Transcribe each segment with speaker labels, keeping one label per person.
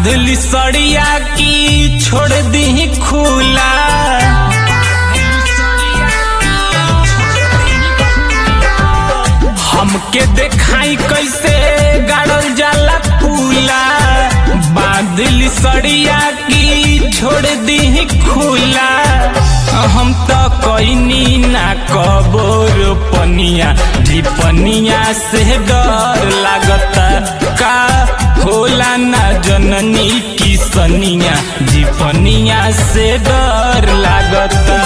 Speaker 1: बांधली सड़िया की छोड़ दी खुला हमके देखाई कैसे गाड़ल जाला पुला बांधली सड़िया की छोड़ दी खुला हम तो कैनी ना कबोर पनिया पनिया से डर लागता का होला ना जननी की सनिया पनिया से डर लागता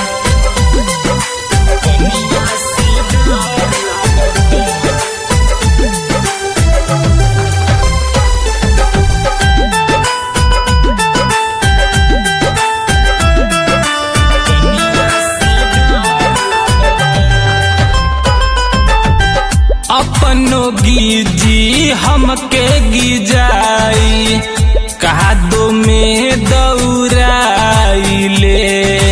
Speaker 1: पनिया से डर लागता। अपनो गिजी हमके गिजाई कादो में दौड़ाइले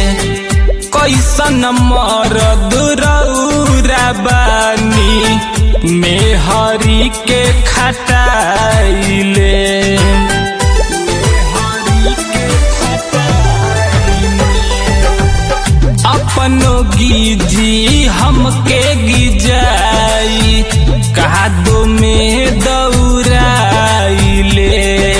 Speaker 1: कैसन मरद रौरा बानी मेहरी के खटाइले अपनो गिजी हमके गिजाई कादो में दौड़ाइले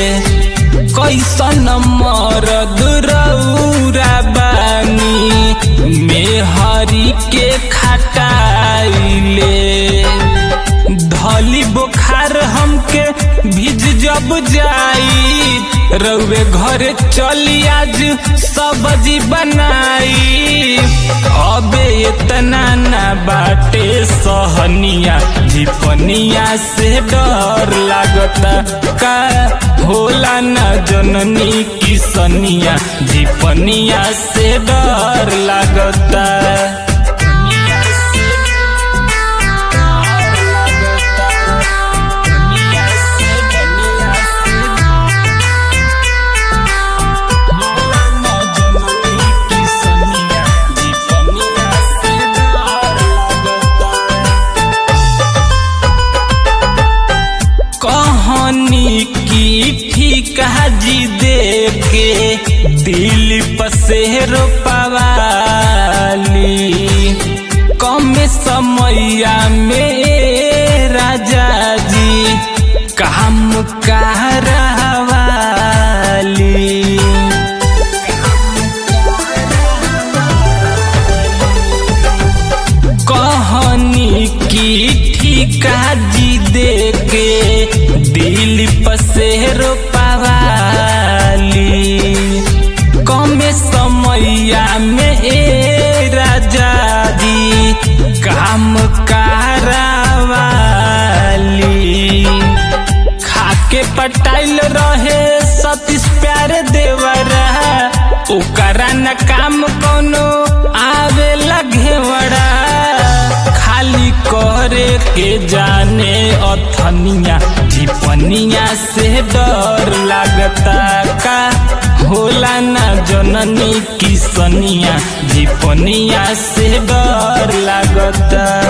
Speaker 1: कैसन मरद रौरा बानी मेहरी के खटाइले धली बुखार हमके भिज जब जाई रउए घरे चली आज सब्जी बनाई अबे इतना ना बाटे सहनिया झिपनिया से डर लागता का होला ना जननी की सनिया झिपनिया से डर लागता कहानी की ठीक जी दे के दिल पसेर पवाली कम समैया में राजा जी काम कहरवाली कहानी की ठीका जी दे के दिल पसेर पवाली कम समैया में ए राजा जी काम कारवाली खाके पटाइल रहे सतीश प्यारे देवरा ओकरा न काम कोनो आवे लगेवड़ा खाली करे के जाने अथनिया झिपनिया से डर लागता का होला ना जननी की सनिया झिपनिया से डर लागता